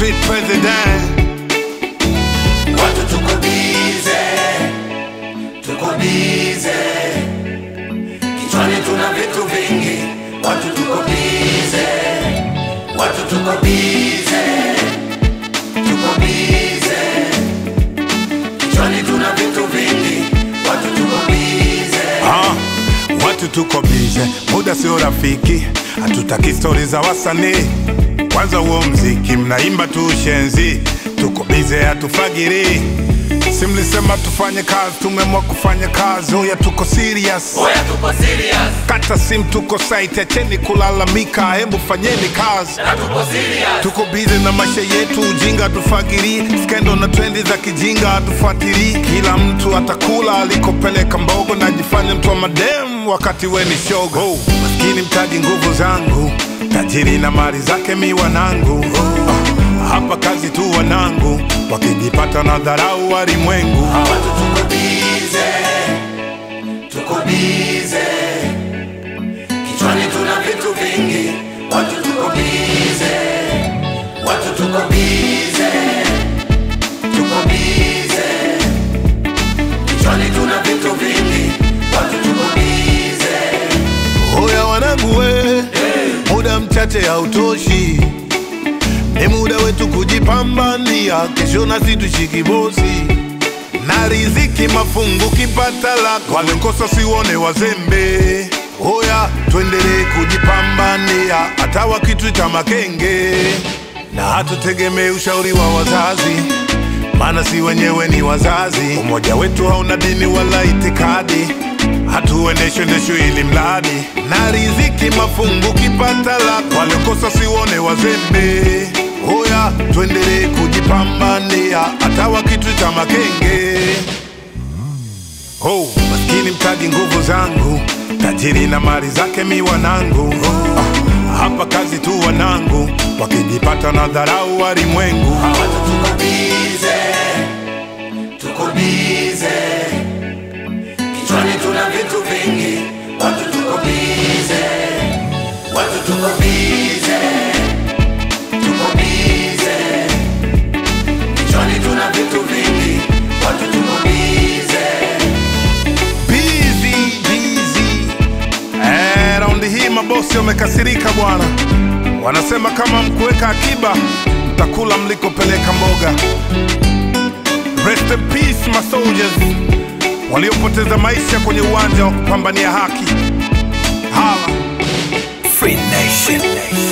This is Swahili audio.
street president. Watu tuko bize, tuko bize, kichwani tuna vitu vingi. Watu tuko bize, watu tuko bize, tuko bize, kichwani tuna vitu vingi. Watu tuko bize. Ah, watu tuko bize, muda sio rafiki, hatutaki stori za wasanii. Kwanza huo mziki mnaimba tu ushenzi, tuko bize, hatufagiri. Si mlisema tufanye kazi, tumeamua kufanya kazi. Oya, tuko serious, Oya tuko serious, kata sim, tuko site, acheni kulalamika, hebu fanyeni kazi. na tuko serious. Tuko bize na maisha yetu, ujinga tufagiri, skendo na trendi za kijinga hatufuatili. Kila mtu atakula alikopeleka mbogo, najifanya mtu wa madem wakati we ni shogo. Oh, maskini mtaji nguvu zangu, tajiri na mali zake mi wanangu. Ah, hapa kazi tu wanangu, wakijipata na dharau walimwengu. Watu tuko bize, tuko bize, kichwani tuna vitu vingi. Watu tuko bize, watu tuko bize, tuko bize, kichwani tuna vitu vingi. Watu tuko bize, Oya wanangu we, muda mchache hautoshi, ni muda wetu kujipambania, kesho nasi tushiki bosi na riziki mafungu kipata lako, walikosa siwone wazembe. Oya tuendelee kujipambania, hata wakituita makenge, na hatutegemee ushauri wa wazazi maana si wenyewe ni wazazi. Umoja wetu hauna dini wala itikadi, hatuendeshwe ndeshwe ili mradi na riziki mafungu kipata lako, waliokosa siwone wazembe. Oya, tuendelee kujipambania hata wakituita makenge. Oh, maskini mtaji nguvu zangu, tajiri na mali zake mi wanangu. Ah, hapa kazi tu wanangu, wakijipata na dharau walimwengu. watu tuko bize, tuko bize, kichwani tuna vitu vingi. Watu tuko bize, watu tuko bize, tuko bize, kichwani tuna vitu vingi. Watu tuko bize. Busy, busy. Eh, raundi hii mabosi wamekasirika bwana, wanasema kama mkuweka akiba mtakula mlikopeleka mboga. Rest in peace my soldiers waliopoteza maisha kwenye uwanja wa kupambania haki. Hala. Free Nation.